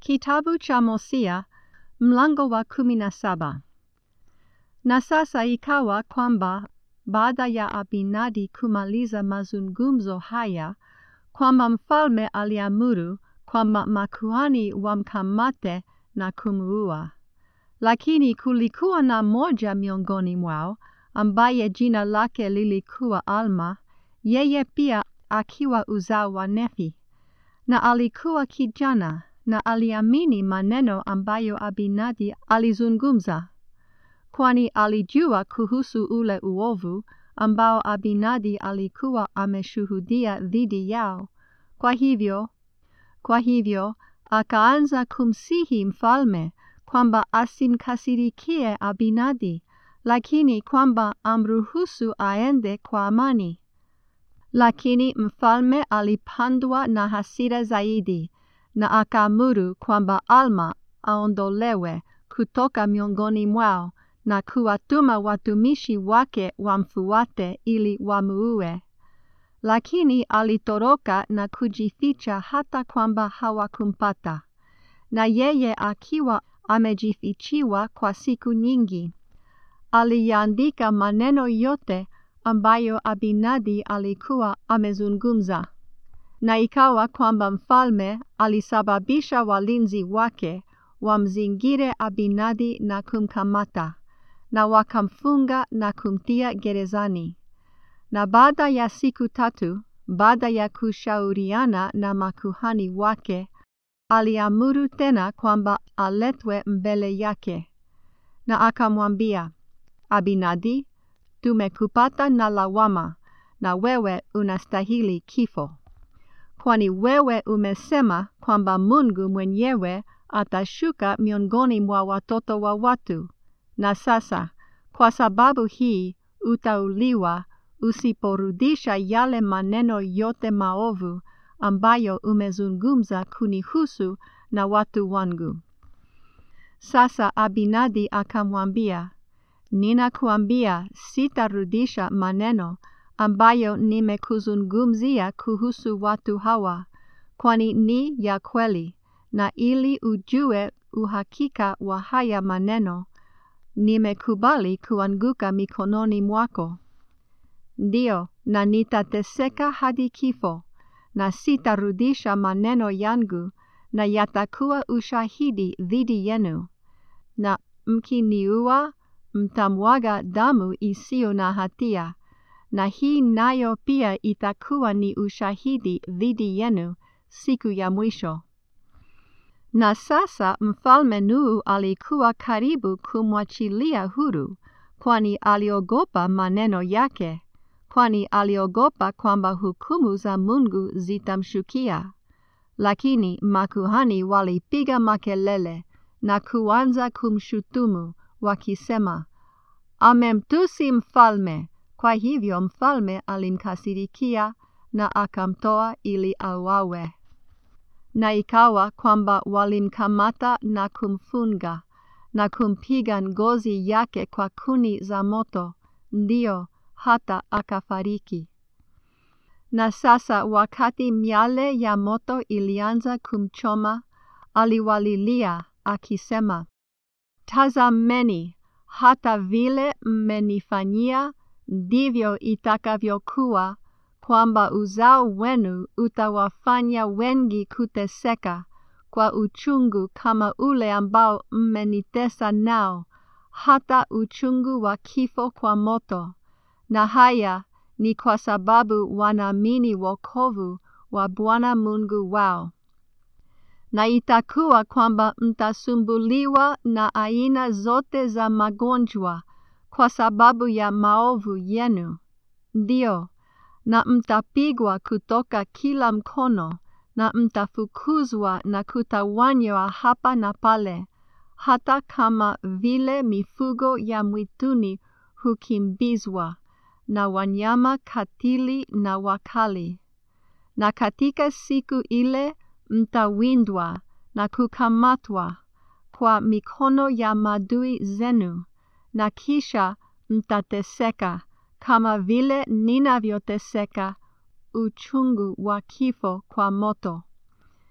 Kitabu cha Hosea mlango wa kumi na saba. Na sasa ikawa kwamba baada ya Abinadi kumaliza mazungumzo haya, kwamba mfalme aliamuru kwamba makuhani wamkamate na kumuua. Lakini kulikuwa na moja miongoni mwao ambaye jina lake lilikuwa Alma, yeye pia akiwa uzao wa Nefi, na alikuwa kijana na aliamini maneno ambayo Abinadi alizungumza, kwani alijua kuhusu ule uovu ambao Abinadi alikuwa ameshuhudia dhidi yao. Kwa hivyo, kwa hivyo akaanza kumsihi mfalme kwamba asimkasirikie Abinadi, lakini kwamba amruhusu aende kwa amani. Lakini mfalme alipandwa na hasira zaidi na akaamuru kwamba Alma aondolewe kutoka miongoni mwao na kuwatuma watumishi wake wamfuate ili wamuue. Lakini alitoroka na kujificha hata kwamba hawakumpata, na yeye akiwa amejifichiwa kwa siku nyingi, aliandika maneno yote ambayo Abinadi alikuwa amezungumza. Na ikawa kwamba mfalme alisababisha walinzi wake wamzingire Abinadi na kumkamata, na wakamfunga na kumtia gerezani. Na baada ya siku tatu, baada ya kushauriana na makuhani wake, aliamuru tena kwamba aletwe mbele yake. Na akamwambia, Abinadi, tumekupata na lawama, na wewe unastahili kifo. Kwani wewe umesema kwamba Mungu mwenyewe atashuka miongoni mwa watoto wa watu, na sasa kwa sababu hii utauliwa usiporudisha yale maneno yote maovu ambayo umezungumza kunihusu na watu wangu. Sasa Abinadi akamwambia, Ninakuambia sitarudisha maneno ambayo nimekuzungumzia kuhusu watu hawa, kwani ni ya kweli, na ili ujue uhakika wa haya maneno, nimekubali kuanguka mikononi mwako. Ndiyo, na nitateseka hadi kifo, na sitarudisha maneno yangu, na yatakuwa ushahidi dhidi yenu. Na mkiniua, mtamwaga damu isiyo na hatia, na hii nayo pia itakuwa ni ushahidi dhidi yenu siku ya mwisho. Na sasa mfalme Nuhu alikuwa karibu kumwachilia huru, kwani aliogopa maneno yake, kwani aliogopa kwamba hukumu za Mungu zitamshukia. Lakini makuhani walipiga makelele na kuanza kumshutumu wakisema, amemtusi mfalme. Kwa hivyo mfalme alimkasirikia na akamtoa ili auawe. Na ikawa kwamba walimkamata na kumfunga na kumpiga ngozi yake kwa kuni za moto, ndiyo hata akafariki. Na sasa wakati miale ya moto ilianza kumchoma, aliwalilia akisema, Tazameni, hata vile mmenifanyia ndivyo itakavyokuwa kwamba uzao wenu utawafanya wengi kuteseka kwa uchungu kama ule ambao mmenitesa nao, hata uchungu wa kifo kwa moto. Na haya ni kwa sababu wanaamini wokovu wa Bwana Mungu wao. Na itakuwa kwamba mtasumbuliwa na aina zote za magonjwa kwa sababu ya maovu yenu. Ndiyo, na mtapigwa kutoka kila mkono, na mtafukuzwa na kutawanywa hapa na pale, hata kama vile mifugo ya mwituni hukimbizwa na wanyama katili na wakali. Na katika siku ile mtawindwa na kukamatwa kwa mikono ya maadui zenu, na kisha mtateseka kama vile ninavyoteseka uchungu wa kifo kwa moto.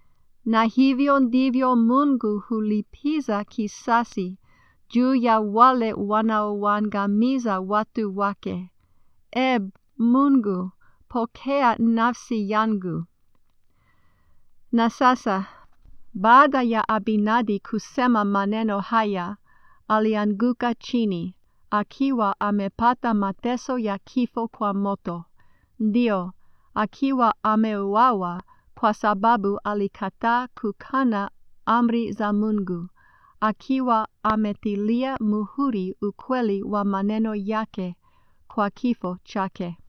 na hivyo ndivyo Mungu hulipiza kisasi juu ya wale wanaowaangamiza watu wake. E Mungu, pokea nafsi yangu. Na sasa baada ya Abinadi kusema maneno haya, alianguka chini akiwa amepata mateso ya kifo kwa moto, ndio akiwa ameuawa kwa sababu alikataa kukana amri za Mungu, akiwa ametilia muhuri ukweli wa maneno yake kwa kifo chake.